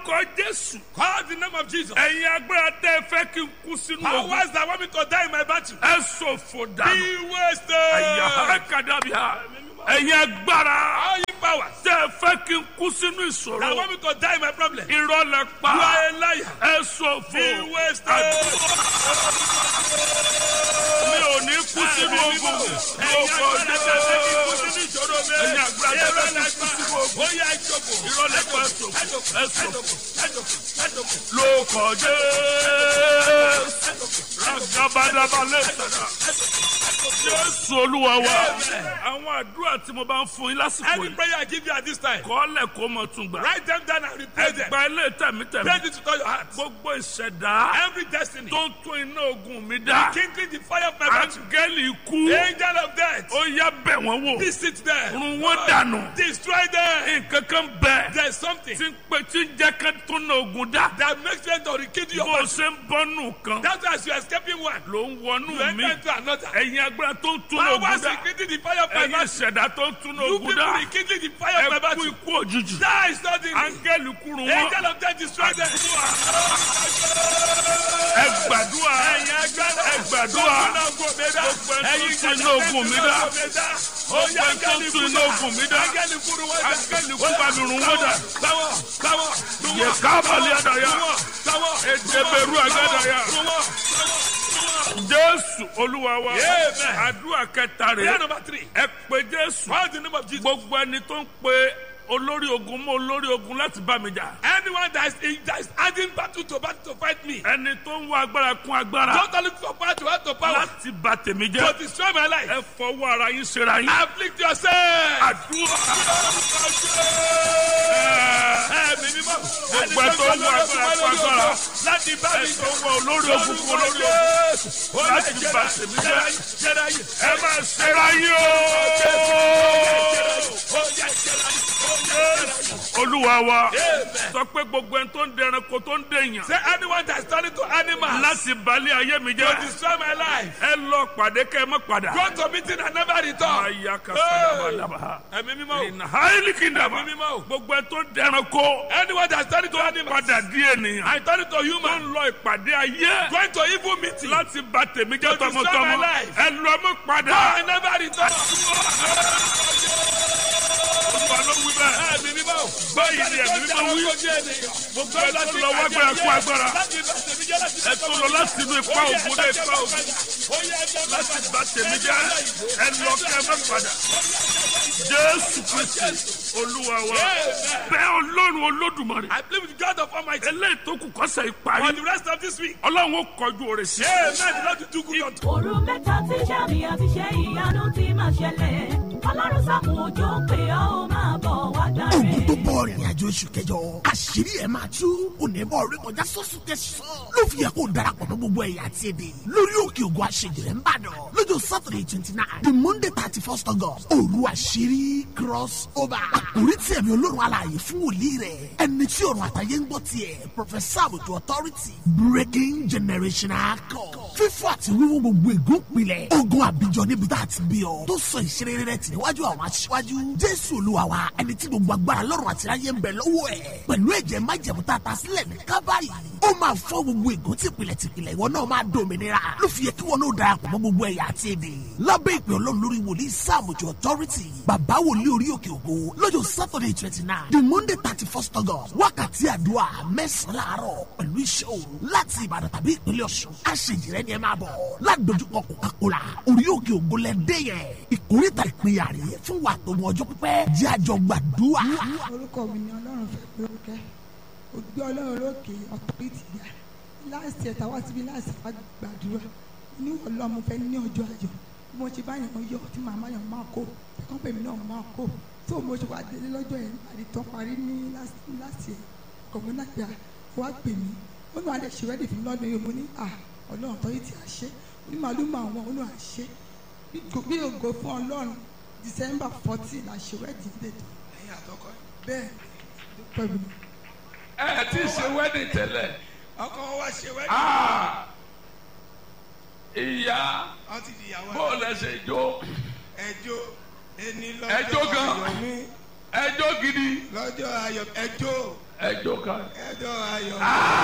orúkọ jésù. Call the name of Jesus. ẹ̀yin agbára tẹ́ ẹ fẹ́ kí n kú sínú ogun. Powers that want me to die in my battle. ẹ ṣòfò dànù. Be wasted. ẹ̀yà ẹ̀kadàbíà. ẹ̀yin agbára All you powers tẹ́ ẹ fẹ́ kí n kú sínú that ìṣòro. want me to die in my problem. You irọ́ lẹ pa. are a liar. ẹ ṣòfò. Be wasted. mi ò ní kú sínú ogun. lóko jésù. ẹ̀yin agbára tẹ́ ẹ fẹ́ kí n kú sínú ogun. irọ́ lẹ pa ẹ ṣòfò. ẹ ṣòfò. lóko jésù. ragabadaba lè sọ̀rọ̀. jésù olúwa wa. àwọn àdúrà tí mo bá ń fún yín lásìkò Any yìí. prayer I give you at this time, kọ́lẹ̀ kó mọ̀ tún gbà. write them down and replay them. ẹgbà ilé tẹ̀mítẹ̀mí. Pray this with all your heart. gbogbo ìṣẹ̀dá Every destiny, tó ń tún iná ogun mi dá. kindling the fire of my battle. áńgẹ́lì ikú. Angel of death, ó yá bẹ̀ wọ́n wò. visit them. run wọ́n dànù. Destroy them. nǹkan kan bẹ̀. There's something tí ń pè tí ń jẹ́ ká tún iná ogun dá. that makes them to rekindle your bó o battle. ṣe ń bọ́nù kan. That's why as you are escaping one, ló ń you wọnú mi. enter into another. ẹ̀yin agbára tó ń tún iná ogun Powers dá. rekindling the fire of my ẹ̀yin battle. ìṣẹ̀dá tó ń tún iná You ogun people dá. rekindling the fire of my ẹ kú battle. ikú òjijì. Die suddenly. áńgẹ́lì kúrú wọn. Angel of death, destroy them. ẹ gbàdúrà. ẹ gbàdúrà. gbogbo ẹ tó tún iná ogun mi dá. Oya ẹ tó tún iná ogun mi dá. Angẹ́lì kúrú wọn dá. áńgẹ́lì kú bá mi rún wọn dá. Báwọ̀ báwọ̀ yẹ kábàlì àdàyà. báwọ̀ Edeberu agadaya. Jésù Olúwa wa. Amen. Àdúrà kẹta Prayer rẹ̀. number three. Ẹ pe Jésù. Call the name of Jesus. Gbogbo ẹni tó ń pe olórí ogun mọ́ olórí ogun láti bá mi jà. Anyone that is, that is adding battle to battle to fight me. Ẹni tó ń wá agbára kún agbára Don't look for power to add to power. láti bà tèmi To jẹ́. destroy my life. Ẹ fọwọ́ ara yín ṣera yín. Afflict yourself. Àdúrà. Ẹ̀mí mímọ́. Gbogbo ẹ tó ń wá agbára kún agbára. Láti bá Ẹ mi tó ń wá olórí ogun kún olórí ogun. Láti bà tèmi jẹ́. Ẹ máa ṣera yín o. Olúwa wa sọ pé gbogbo ẹni tó ń dẹranko tó ń dèèyàn Say anyone that is turning to animals láti balẹ̀ ayé mi to jẹ́ destroy my life. ẹ lọ pàdé kẹ́ ẹ má padà. Go to meeting and never return. Aya ka sadabadaba. Ẹ̀mí mímọ́. o. Ìnà háìlì kìndàmà. Ẹ̀mí mímọ́. o. Gbogbo ẹni tó ń dẹranko Anyone that is turning to animals padà di ènìyàn. and turning to Tó human. ń lọ ìpàdé ayé Going to evil meeting. láti bà tèmi jẹ́ To destroy my tọmọtọmọ. life. Ẹ lọ mọ́ Go padà. and never return. Olúwa ló wí bẹ́ẹ̀. Ẹ̀mí mímọ́. o. Báyìí ni ẹ̀mí mímọ́ wí. Gbogbo ẹ tó lọ wá gbára kú agbára. Ẹ tó lọ láti inú ipa ògùn dé ipa ògùn. láti bá tèmi jẹ́ ẹ lọ kẹ́ ẹ má padà. Jésù Kristi Olúwa wa bẹ́ẹ̀ Ọlọ́run Olódùmarè I believe with God of Almighty. eléyìí tó kù kọ́sẹ̀ For ìparí the rest of this week. Ọlọ́run ó kọjú oore sí. Amen. The Lord will do good unto òru mẹ́ta tí sàmì àti ṣe ìyanu ti máa ṣẹlẹ̀ ọlọ́run sàmù òjò pé ọ́ ó máa bọ̀ wá dáre. ogun tó bọ̀ rìnrìn àjò oṣù kẹjọ àṣírí ẹ̀ máa tú onímọ̀ orí kọjá sọ́sù tẹ̀sán ló fi yẹ kó darapọ̀ mọ́ gbogbo ẹ̀yà àti èdè lórí òkè ògùn àṣejìrẹ́ ń bàdàn lọ́jọ́ saturday twenty nine the monday thirty first august òru àṣírí cross over àkórí tí ẹ̀mí olórun alààyè fún wòlíì rẹ̀ ẹni tí ọ̀run àtàyè ń gbọ́ tiẹ̀ professor àbùtù authority breaking generational code fífọ́ àti wíwú gbogbo ègún pilẹ̀ ogun àbíjọ níbi tá a ti bí ọ tó sọ ìṣeré rẹ̀ tì níwájú àwọn aṣíwájú jésù olúwa wa ẹni tí gbogbo agbára lọ́rùn àti ayé ń bẹ lọ́wọ́ ẹ̀ pẹ̀lú ẹ̀jẹ̀ májẹ̀mú tá a ta sílẹ̀ ní kábàárì ó máa fọ́ gbogbo ègún tìpìlẹ̀ tìpìlẹ̀ ìwọ náà máa dòmìnira ló fi yẹ kí wọn náà darapọ̀ mọ́ gbogbo ẹ̀yà àti èdè lábẹ́ ìpè ọlọ́run lórí wòlíì sáàmùjọ authority bàbá wòlíì orí òkè ògo lọ́jọ́ saturday twenty nine the monday thirty first august wákàtí àdúrà mẹ́sàn-án láàárọ̀ pẹ̀lú iṣẹ́ òru láti ìbàdàn tàbí ìpínlẹ̀ ọ̀ṣun àṣejìrẹ́ ni ẹ máa bọ̀ ládojúkọ coca-cola orí òkè ògo lẹ́dẹ́ yẹn ìkórìtà ìpínyà rèé fún wa tó mọ ọjọ́ pípẹ́ jẹ́ àjọ gbàdúrà. orúkọ mi ni ọlọ́run fẹ́ lórúkẹ́ ògbé ọlọ́run lókè ọ̀pọ̀lìtì yá láàsì ẹ̀ta wá síbi láàsì wá gbàdúrà ní ọlọ́run fẹ́ ní ọjọ́ ayọ̀ bí mo ṣe bá yàn yọ tí màmá yàn máa kó ẹ̀kọ́ pèmí náà máa kó tó mo ṣe wá délé lọ́jọ́ yẹn àdìtọ́ parí ní láàsì ẹ̀ kọ̀mọ́ náà gbà wá pè mí ó ní adé ṣe rẹ́dì fún lọ́dún yìí mo ní à ọlọ́run tó yìí ti àṣẹ ní màálù máa wọn ó ní àṣẹ bí ògo fún ọlọ́run december fourteen àṣẹ rẹ́dì ń dètò ẹ̀yin àtọkọ ẹ̀. bẹ́ẹ̀ dúpẹ́ mi. ẹ ti ṣe wedding tẹ́lẹ̀ ọkọ wọn wá ṣe wẹ́ẹ̀dì. Ah! ìyá wọ́n ti di ìyàwó bó lẹ ṣe jó ẹjọ́ ẹni Ẹjọ́ lọ́jọ́ gan. ayọ̀ mi ẹjọ́ gidi lọ́jọ́ ayọ̀ ẹjọ́ ẹjọ́ kan ẹjọ́ ayọ̀.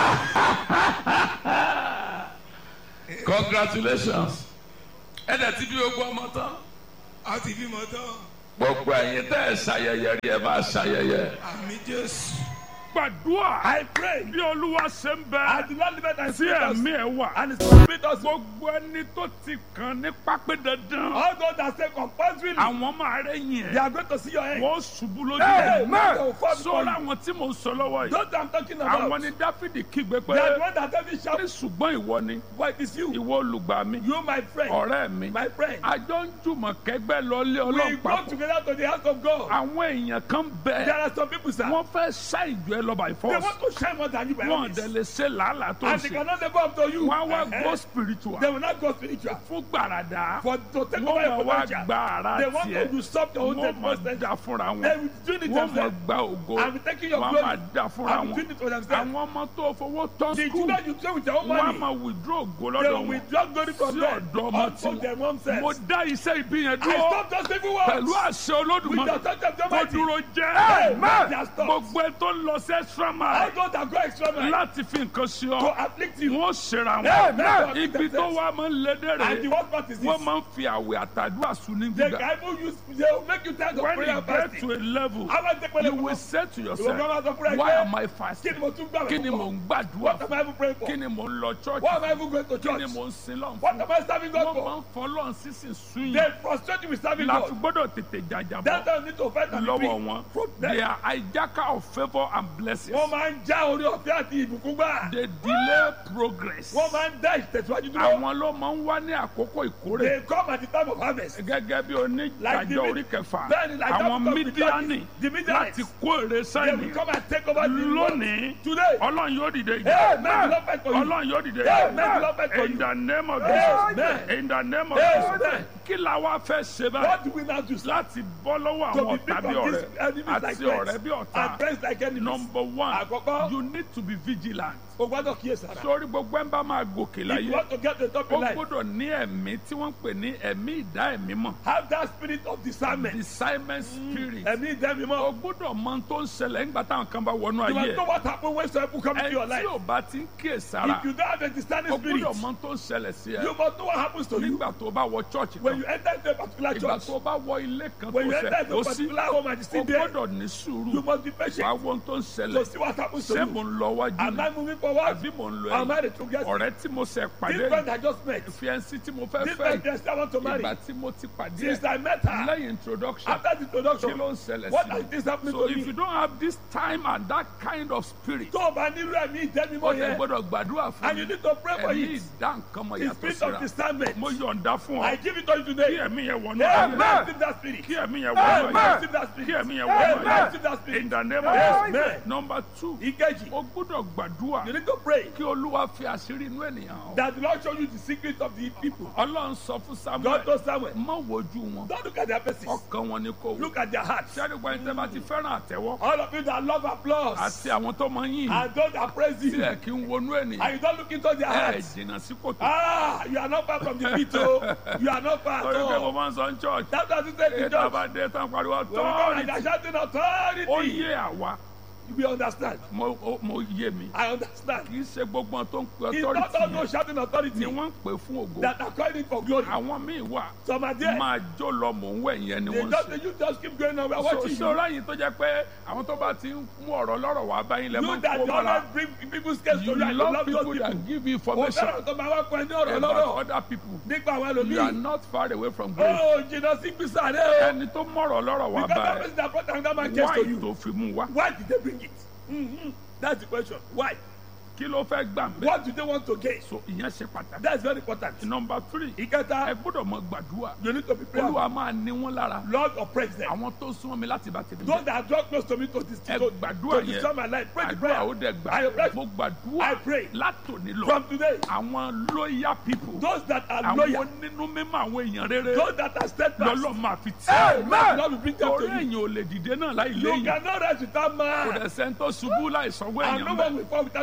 congratulations ẹ̀dẹ̀ ti bí gbogbo ọmọ tán a ti bímọ tán gbogbo ẹ̀yin tẹ́ ẹ̀ ṣayẹyẹ rí ẹ máa ṣayẹyẹ. àmì jésù. gbàdúrà I pray. bí olúwa ṣe ń I bẹ do not limit and tí spirit us. ẹ̀mí ẹ̀ wà And his spirit us. gbogbo ẹni tó ti kàn ní pápẹ́ dandan All those that say compulsorily, àwọn máa rẹ́yìn they ẹ̀ are going to see your end. wọ́n ṣubú lójú Hey, ẹ̀ man. They will fall before sọ́ra you. àwọn tí mò ń sọ lọ́wọ́ yìí Those I'm talking about. àwọn ni dáfídì kígbe pé They are the one that tell me ní shout. ṣùgbọ́n ìwọ ni But it is you. ìwọ olùgbà mi You my friend. ọ̀rẹ́ mi My friend. àjọ ń jùmọ̀ kẹgbẹ́ lọlé We ọlọ́run go papọ̀ together to the house of God. àwọn èèyàn kan There bẹ are some people, sir. wọ́n fẹ́ ṣá ìjọ ẹ lọ by They force want to shine more than you by all wọ́n means. dẹ̀ lè ṣe làálàá tó ń And they ṣe cannot live up to you. wọ́n á wá Eh, go spiritual They will not go spiritual. fún gbàràdà For to take wọ́n over máa your wá potential. gba ara They want to tiẹ̀ usurp your own wọ́n máa potential. dá fúnra They wọn will do it wọ́n máa themselves. gba ògo I'm taking your wọ́n glory. máa dá fúnra I'm wọn doing it for themselves. àwọn ọmọ tó fowó tán The skul children you play with your own wọ́n á money. máa withdraw ògo They lọ́dọ̀ will wọn withdraw glory from sí them. ọ̀dọ̀ ọmọ Unto tí their own mo selves. dá iṣẹ́ ìbí yẹn I dúró stop those evil pẹ̀lú words. àṣẹ With the olódùmarè authority of the kó Almighty. dúró Hey, jẹ́ man, they are stopped. gbogbo ẹ tó ń lọ sí extra All mile those that go extra mile láti fi nǹkan sí to ọ afflict you. wọ́n ṣera Hey, wọn man, ibi tó wá máa ń lédè And the rẹ̀ worst part is this. wọ́n máa ń fi àwẹ̀ àtàdúrà sùn ní They gbígbà can even use, they will make you tired of when prayer you and get fasting. to a level How about take you money will from say to You will yourself come out of prayer why again. am I Kí fasting ni mo tún gbàgbé kí ni fún? mò ń gbàdúrà What am fún I even praying for? kí ni mò ń lọ church Why am I even going to kí church? ni mò ń sin lọ́n What fún am I serving God wọ́n máa for? ń fọlọ́n sísìn sún They yìí frustrate you with serving láti God. gbọ́dọ̀ tètè jàjàbọ̀ That's why you need to fight and be lọ́wọ́ free. wọn From them. they are hijacker of favour and blessings Wọ́n máa ń já orí ọ̀fẹ́ àti ìbùkún gbà. they delay progress Wọ́n máa ń dá ìtẹ̀síwájú dúró. àwọn ló máa ń wá ní àkókò ìkórè They come at the time of harvest. gẹ́gẹ́ bí Like the onídàájọ́ mid- orí kẹfà Bẹ́ẹ̀ni, like that àwọn book of the mídíánì Judges, the Midianites. láti kó èrè They will sáìnì come and take over the lónìí world. Today. ọlọ́run yóò dìde Amen. ìjà The Lord fight for you. ọlọ́run yóò dìde Amen. The Lord fight for in you. the name of Amen. Jesus in the name of Amen. Jesus kí la wá fẹ́ ṣe báyìí What do we now do? sir? láti bọ́ lọ́wọ́ To àwọn be ọ̀tá free bí from ọ̀rẹ́ these enemies like àti friends. ọ̀rẹ́ bí ọ̀tá And friends like enemies. number one Àkọ́kọ́. you need to be vigilant O gbọ́dọ̀ kíyèsára. sórí gbogbo ẹ̀ ń bá máa gòkè If you láyé want to get to the top ó in life, gbọ́dọ̀ ní ẹ̀mí tí wọ́n ń pè ní ẹ̀mí ìdá ẹ̀mí mọ̀ have that spirit of discernment. discernment spirit Ẹ̀mí ìdẹ́mi o mọ́. gbọ́dọ̀ mọ tó ń ṣẹlẹ̀ nígbà táwọn kan bá wọnú You ayé must know what happen when some people come ẹ into your tí life. ò bá ti ń kíyè sára If you don't have a discerning o spirit, gbọ́dọ̀ mọ tó ń ṣẹlẹ̀ sí ẹ you must know what happens to you nígbà tó o bá wọ church when kan you enter into a particular ìgbà church. tó o bá wọ ilé kan tó When you enter ṣẹ̀ into ó a sí particular home and you o sit there, gbọ́dọ̀ ní sùúrù you must be wàá patient wọ ohun tó ń to ṣẹlẹ̀ see what happens to ṣé you. mo ń lọ wájú Am ni I moving forward? àbí mo ń lọ Am I ẹ̀yìn the true guest? ọ̀rẹ́ tí mo ṣẹ̀ This pàdé friend I just met. fiẹ́nsì tí mo fẹ́ This fẹ́ friend yes, I want to marry. ìgbà tí mo ti pàdé Since I met her, lẹ́yìn introduction after the kí introduction, ló ń ṣẹlẹ̀ what sí has mi this happened so to if you me? don't have this time and that kind of spirit Tó o bá nílò ẹ̀mí ìdẹ́mi ó mọ́ yẹ yẹn, gbọ́dọ̀ gbàdúrà fún and you mi need to pray for ẹ̀mí it. ìdá nǹkan mọ̀ The yàtọ̀ spirit síra of discernment. mo yọ̀ǹda fún ọ I give it to you kí today. ẹ̀mí yẹn wọnú Amen. ayé Receive that spirit. kí ẹ̀mí yẹn wọnú Amen. ayé Receive that kí spirit. ẹ̀mí yẹn wọnú Amen. ayé Receive that spirit. in the name of Amen. Jesus number two Ìkejì, o gbọ́dọ̀ gbàdúrà you need to pray kí olúwa fi àṣírí inú ènìyàn hàn that the Lord show you the secret of the people. ọlọ́run sọ fún God samuel told Samuel, má wojú wọn don't look at their faces. ọkàn wọn ni kò wò Look at their hearts. sẹ́ni gba ẹni tẹ́ bá ti fẹ́ràn àtẹ́wọ́ All of you that love applause àti àwọn tó máa ń yìn and those that praise tí you, ẹ kí ń wọnú ènìyàn and you don't look into their ẹ hearts. jìnnà sí kòtò Ah, you are not far from the pit, oh. You are not far at torí pé mo all. máa ń sọ ní church That's what you said to ètò church. àbádé tán pariwo When we come and authority they are shouting ó authority, yé àwa we understand. mo ó- mo yé mi I understand. kì í ṣe gbogbo ohun tó ń pe It's not authority all yẹn those shouting authority ni wọ́n ń pè fún ògo that are calling for glory. àwọn míì wà Some are there. máa jó lọ mò ń wẹ̀ yẹn ni They wọ́n ń just, ṣe. you just keep going on. We are so watching you. ṣọ́ra yìí tó jẹ́ pé àwọn tó bá ti ń mú ọ̀rọ̀ lọ́rọ̀ wá báyìí lẹ́ You máa ń that kó you mọ́ra always bring people's case to you you and you love love those people people. that give you Ó information fẹ́ràn tó máa wá pọ̀ ní ọ̀rọ̀ about lọ́rọ̀ other people nípa àwọn you are ẹlòmíì. not far away from grace Ó jìnnà sí gbèsè rẹ̀ o. ẹni tó mọ̀rọ̀ lọ́rọ̀ wá Because that báyìí person that brought another man case to why you. tó fi mú wá Why did they bring it? Mhm. That's the question. Why? kí ló fẹ́ gbà ń bẹ́ What do they want to gain? so ìyẹn ṣe pàtàkì That's very important. number three ẹ Ìkẹta, gbọ́dọ̀ mọ gbàdúrà you need to be prayerful. olúwa máa ní wọn lára Lord oppress them. àwọn tó súnmọ́ mi láti bá tèmi Those jẹ́ that draw close to me to this ẹ to, gbàdúrà to destroy yẹn my life. Pray the àdúrà ó prayer. dẹ̀ I pray. gbà mo gbàdúrà I pray. látòní lọ From today, àwọn loyal people those that are àwọn loyal, onínú mímọ́ àwọn èèyàn rere those that are steadfast, lọ́lọ́ máa fi tì Amen. Lord will bring them torí to you. èèyàn ò lè dìde náà láì You léyìn cannot rise without kò man. dẹ̀ sẹ́ni tó ṣubú láì sanwó And no èèyàn one bẹ́ẹ̀ will fall without ẹ another jẹ́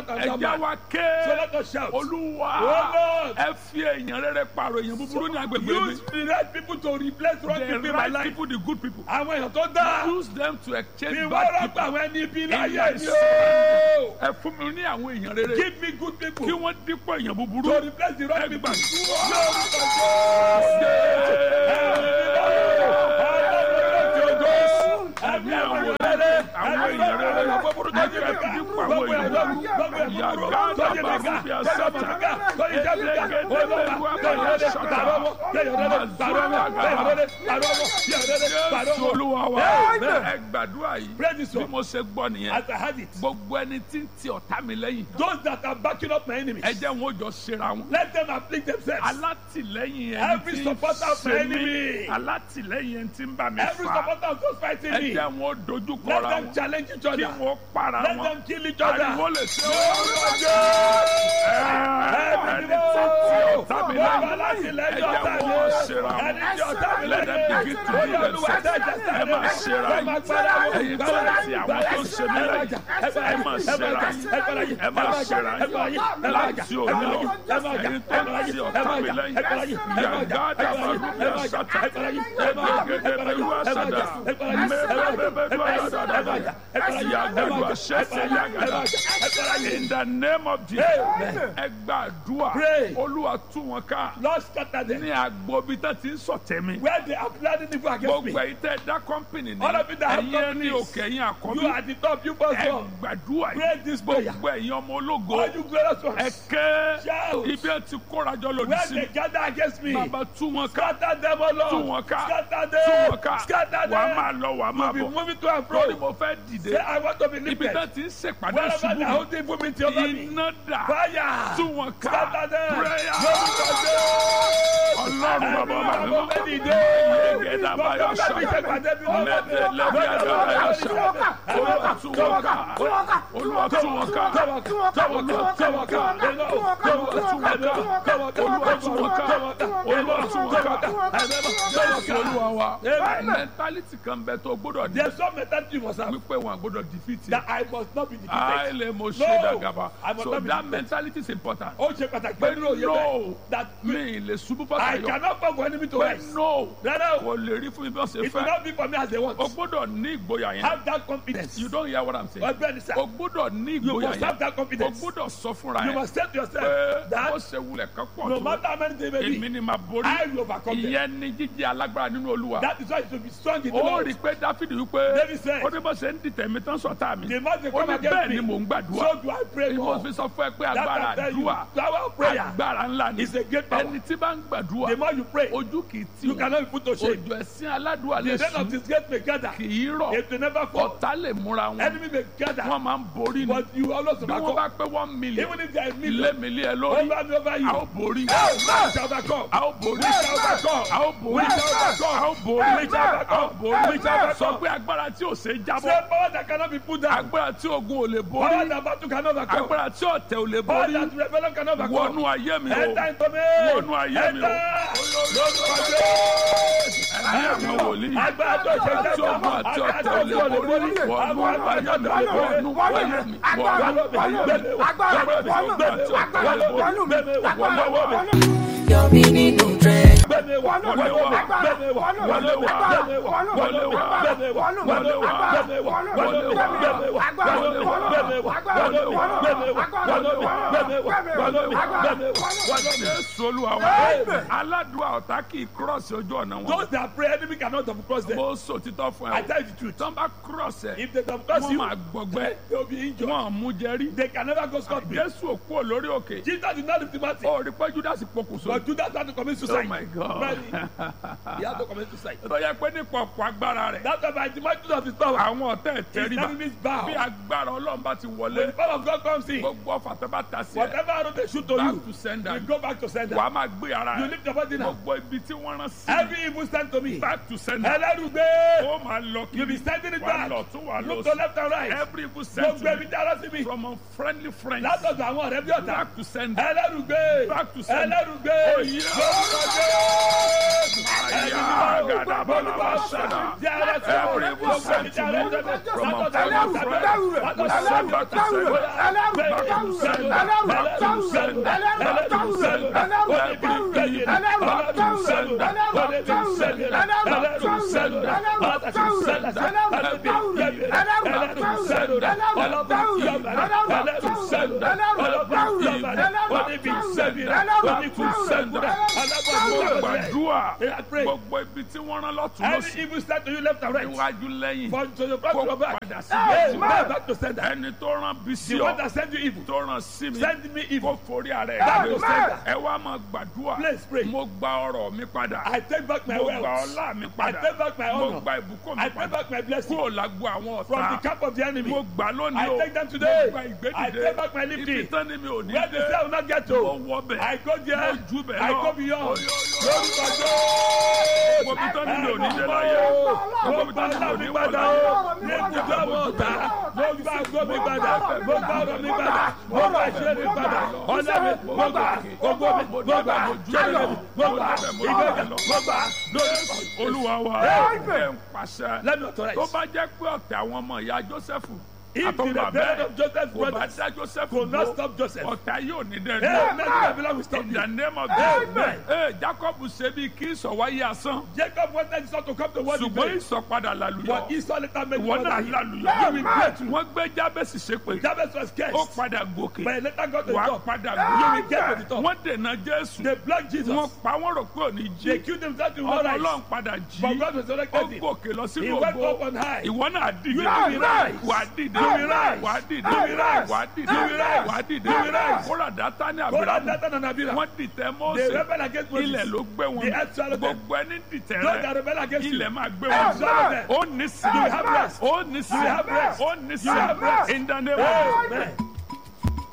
jẹ́ wa ké So let us shout. olúwa Oh, Lord. ẹ fi èèyàn rere pààrọ̀ èèyàn búburú ní agbègbè mi Use the right people to replace wrong the people in my right life. people the good people Àwọn èèyàn tó dáa. use them to exchange Bí wọ́n bad rọ́pò people àwọn ẹni ibi in láyé my ni soul. o. ẹ fún mi ní àwọn èèyàn rere Give me good people kí to wọ́n dípò èèyàn búburú replace the wrong ẹ people. gbàdúrà. Ẹ̀mí àwọn rere, àwọn èèyàn rere, ẹ̀jẹ̀ dípò àwọn èèyàn búburú. Yàgá dàbà rúbi àsátà, ẹ̀ẹ́dẹ́gẹ́dẹ́ bẹ̀rù àkàyà sọ̀tà, Jésù olúwa wa, ẹ gbàdúrà yìí, Pray this bí one. mo ṣe gbọ́ nìyẹn. As I had it. Gbogbo ẹni tí ń ti ọ̀tá mi lẹ́yìn, Those that are backing up my enemies. ẹ jẹ́ wọn ó jọ ṣera wọn. Let them afflict themselves. alátìlẹ́yìn ẹni Every tí ń supporter of my ṣe enemy. mí alátìlẹ́yìn ẹni tí ń bá mi Every fà supporter of those fighting ẹ me. jẹ́ wọn ó dojú Let kọra them wọn challenge each kí other. wọn ó para Let wọn them kill each other. ariwo lè ṣe Lórúkọ wọn Jésù. ẹni tí ń ti ọ̀tá mi Bàbá lẹ́yìn láti ẹ lẹ́yìn jẹ́ ọ̀tá wọn mi. ó ṣera wọn Ẹni tí ọ̀tá mi let them lẹ́yìn. begin to Ó do yẹ Olúwa themselves dájà ẹ máa ṣera Ẹ máa gbára yín wọn. ẹ̀yin tó ń ti àwọn tó ń ṣe mí lẹ́yìn ẹ máa ṣera yín ẹ máa ṣera yín láti òní lọ ẹ̀yin tó ń ti ọ̀tá mi lẹ́yìn yàgá dàbà rúbi àṣàtà ẹgbẹgẹdẹ bẹ̀rù àṣàdà mẹbẹbẹbẹ àdàdà yàgàdù àṣẹṣẹ yàgàdà in the name of Jesus ẹ gbàdúrà Pray. olúwa tú wọn ká Lord scatter them. ní agbobi tá ti ń sọ̀tẹ̀ mi Where they are planning evil against me. gbogbo ẹ̀yin tẹ́ dá kọ́mpìnì ní All of you that have ẹ̀yin ẹni companies. òkè ẹ̀yin You àkọ́bí are the top, you must ẹ go. gbàdúrà Pray yìí this prayer. gbogbo ẹ̀yin ọmọ ológo All you glorious ẹ ones. ké Shout. ibi ẹ ti kórajọ lòdì Where sí they mi gather against me. bàbá tú wọn ká Scatter them, O Lord. tú wọn ká Scatter tú them. wọn ká Scatter them. wàá máa lọ wàá máa Be bọ̀ moving to and fro. lórí mo fẹ́ dìde Say, I want to be ibi lifted. tá ti ń ṣèpàdé Wherever ṣubú they are holding evil meeting over mi me. iná dà Fire. tú wọn ká Scatter them. prayer Lórúkọ Jésù. ọlọ́run bàbá Ẹni bàbá àwọn mi fẹ́ dìde. yegeda baya Gbogbo ẹgbẹ́ mi ṣe pàdé bí wọ́n bá mi. mẹtẹlẹbi adabaya sa olúwa tú wọn ká olúwa tú wọn ká olúwa tú wọn ká olúwa tú wọn ká olúwa tú wọn ká olúwa tú wọn ká jésù olúwa wa Amen. mentality kan bẹ tó gbọ́dọ̀ di There's some mentality you must have wípé wọn gbọ́dọ̀ defeat that I must not be defeated. àìlè mo ṣe No, dàgàbà I must so not be that defeated. mentality is important Ó ṣe pàtàkì pé pẹ̀lú òye no bẹ́ẹ̀. That mi lè ṣubú I fàtàyọ cannot fall for enemy to pé rise. no Rárá o. kò lè rí fún mi bí wọ́n ṣe It will fẹ́ not be for me as they want. o gbọ́dọ̀ ní ìgboyà yẹn Have that confidence. you don't hear what i'm saying Ọgbẹ́ni sá. o gbọ́dọ̀ ní You ìgboyà must have yẹn that o confidence. gbọ́dọ̀ sọ fúnra You yẹn must say to yourself pé bó that ṣe wulẹ̀ kan pọ̀ no tó matter how many things may èmi be, ni màá borí I will overcome them. ìyẹn ní jíjẹ́ alágbára nínú olúwa That is why you should be strong in the ó Lord. rí i pé dáfídì wípé David said, ó ní bó ṣe ń dìtẹ̀ mi tán sọ̀tá mi The man they ó come ní against bẹ́ẹ̀ me. ni mò ń gbàdúrà So do I pray ni mo more. fi sọ fún ẹ pé That agbára I tell you, àdúrà power of prayer agbára ńlá ni is a great power. ẹni tí bá ń gbàdúrà The more you pray, ojú kì í tì you wọ́n cannot be put to shame. òjò ẹ̀sìn aládùúgbò lè The death of sùn this gate may gather. kì í rọ̀ It will never fall. ọ̀tá lè múra wọn Enemy may gather. wọ́n máa ń borí ni But you always bí wọ́n overcome. bá pé one million Even if there are ilé millions mi lé ẹ lórí over me over a ó you, borí we shall overcome. a ó borí We shall overcome. a ó borí We shall overcome. a ó borí We shall a ó overcome. borí We shall overcome. sọ pé agbára tí ò ṣe jábọ́ Say power that cannot be put down. agbára tí ogun ò lè Power borí that battle cannot overcome. agbára tí ọ̀tẹ̀ ò lè Power borí that rebellion cannot overcome. wọnú ayé mi o Enter into me. wọnú ayé mi o Enter. ẹ̀mí àwọn wòlíì Agbára tó ṣe tí jábọ̀. ogun àti Agbára ọ̀tẹ̀ tó ò lè ṣe borí borí. wọnú ayé mi wọnú ayé mi wọnú Yọ̀mí nínú trend. wọlé wá wọlé wá wọlé wá wọlé wá wọlé wá Jésù Olúwa wa aládùúgbò ọ̀tá kì í kírọ̀sì ojú ọ̀nà wọn. Those that pray, enemy cannot have crossed them. mo sọ títọ́ fún I ẹ tell o you the truth. tán bá kírọ̀sì ẹ If they have crossed wọ́n you, máa gbọgbẹ́ they will be injured. wọ́n mú jẹ́rí. They can never go scot free. Jésù òkú ò lórí òkè Jesus did not lift him out. ó rí pé Judas pokùnso. But Judas had to commit Oh suicide. my God. Really? He had to commit suicide. tó yẹ pé nípa ọ̀pọ̀ agbára rẹ̀ That's why by the might of his power, àwọn ọ̀tá ẹ̀ his tẹríba enemies bow. bí agbára Ọlọ́run bá ti When wọlé the power of God comes in, gbogbo ọ̀fà tó bá ta sí ẹ whatever arrow they shoot to back you, to sender you go back to sender. wàá máa gbé ara You ẹ lift your body now. gbogbo ibi tí wọ́n rán sí Every evil stand to me. back to sender Ẹlẹ́rùgbé. ó máa lọ You be kiri sending it wà back. lọ tún wà lọ Look to sí left and right. every evil sent Gbogbo to ẹbí me dára sí mi. from unfriendly friends Látọ̀dọ̀ àwọn ọ̀rẹ́ bí ọ̀tá. back to sender Ẹlẹ́rùgbé. Back to sender. Ẹlẹ́rùgbé. Oh, yeah. Lórúkọ Jésù. Aya Gadabalabashada. Every evil sent to me from a family friend will send back to send. Back to send. Back to send. Back to send. Every evil back to send. Back to send. Back to send. Back to send. Every evil back to send. Back to send. Back to send. Every evil back to send. Back to send. Mo gbàdúrà gbogbo ibi tí wọ́n rán lọ́tún Every lọ́sí evil start to you left and right. iwájú lẹ́yìn From to the front to kó the back. padà sí Hey, méjì man, back to sender. ẹni tó rán bí sí The one ọ that sent you evil. tó rán sí mi Send me evil. kó forí ara Back ẹ̀ to sender. ẹ wá máa gbàdúrà Please pray. mo gba ọrọ̀ mi padà I take back my mo gba wealth. ọlá mi I padà take back my mo honor. gba ìbùkún mi I take padà back my blessing. kúrò lágbo àwọn From the ọ̀tá camp of the enemy. mo gbà lónìí I o take them today. mo gba I ìgbédìde take back my lifting. ibi tán ni mi ò ní Where the dé cell will not get mo to. wọ bẹ̀ I go there. mo jù bẹ̀ I lọ go beyond. Oyo, oyo. Lórúkọ mo bí tán ni mi ò ní dé láyé Mo mo bí gba tán ni mi ò ọlá ní mi wọ̀ padà láyé o. Ní ibùdó àwọn ọ̀tá. Mo gba àgọ́ mi padà. Mo gba ọ̀rọ̀ mi padà. Mo gba ìṣe mi padà. Ọ̀nà mi mo gbà. Gbogbo mi mo gbà. Jẹ́lẹ̀ mi mo gbà. Ìgbéga mo gbà. Lórúkọ olúwa wa Hey! ẹ ń pàṣẹ Let me authorize. tó bá jẹ́ pé ọ̀tẹ̀ àwọn ọmọ ìyá jósẹ́fù If the àtọ́gbà rebellion bẹ́ẹ̀ of Joseph's kò bá brothers dá jósẹ́fù could not dúró stop Joseph. ọ̀tá yóò ní Hey, dẹ́nu. men of Babylon will stop in you. the name of Amen. Jesus ee jacob ṣe bí kí ìsọ̀wáyé asán Jacob wanted Esau to come to what he ṣùgbọ́n made. ìsọ̀padà But làlùyọ Esau later made ìwọ náà one that làlùyọ You will break through. wọ́n gbé jábẹ́sì ṣépè Jabez was ó cursed. padà gòkè But he later got to the wàá top. padà You will get to the gòkè top. wọ́n dènà jésù They blocked Jesus. wọ́n pa wọ́n rò pé òní They jí killed themselves in ọmọ one rise. ọlọ́run padà But jí God ó resurrected him. gòkè lọ He sínú went ògo up on high. ìwọ náà dìde You will rise. wàá dìde You will rise. wàá dìde You will rise. wàá dìde You will rise. wàá dìde You will rise. kóra dátà ní God had àbúrò Nathan and Abiram. wọ́n dìtẹ̀ They mọ́ọ̀sẹ̀ rebelled against Moses. ilẹ̀ ló gbé wọn The earth swallowed them. gbogbo ẹni dìtẹ̀ Those that rẹ rebel against you. ilẹ̀ máa gbé Earth wọn swallowed them. ó ní sí You have rest. ó ní sí You have rest. ó ní sí You have rest. in the name of Amen.